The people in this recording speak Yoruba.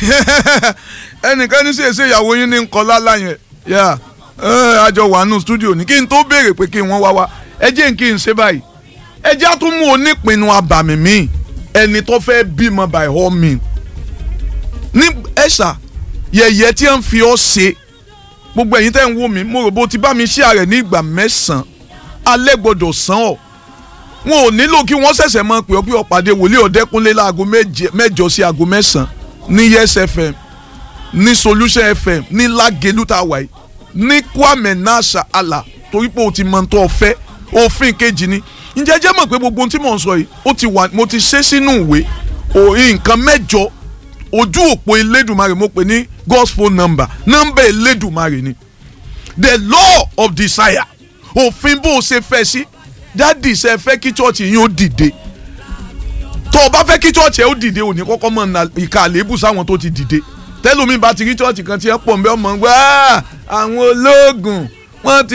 ẹnìkan ní sèse ìyàwó yín ní nǹkan lálá yẹn yà àjọ wà nù stúdíò ní kí n tó béèrè pé kí wọ́n wá wá ẹ jẹ́ kí n ṣe báyìí ẹ jẹ́ á tún mú onípinnu abàmì mi ẹni tó fẹ́ bímọ by all means ní ẹ̀ṣà yẹ̀yẹ́ tí wọ́n fi ọ́ ṣe gbogbo ẹ̀yin tẹ́ ń wò mí mo rò bó ti bá mi ṣí ààrẹ ní ìgbà mẹ́sàn-án alẹ́ gbọ́dọ̀ sàn ọ́ wọn ò nílò kí wọ́n ṣẹ̀ṣẹ̀ máa pè ọ́ pé ọ̀pàdé wòlíì ọ̀dẹ́kúnlé láago mẹ́jọ sí aago mẹ́sàn-án ní yes fm ní solution fm ní lágẹ̀lú tá a wà yìí ní kwame nasha ala torí pé o ti mọ tó o fẹ́ òfin kejì ni ǹjẹ́ jẹ́ mọ̀ pé gbogbo ohun tí mò ń sọ yìí ó ti wà mo ti ṣe sínú ìwé òyìn nǹkan mẹ́jọ ojú òpó elédùnmarè mo pè ní God's phone number nọ́mbà elédùnmarè ni the law of desire òfin bó o ṣe fẹ́ sí dádì ṣe fẹ́ kí chọ́ọ̀chì yín ó dìde tó o bá fẹ́ kí chọ́ọ̀chì ẹ ó dìde òní kọ́kọ́ mọ̀ ìka àléébù sáwọn tó ti dìde tẹ́lómi bá ti rí chọ́ọ̀chì kan tí ẹ pọ̀ ń bẹ́ ọmọ ń gbọ́ àwọn ológun wọ́n ti.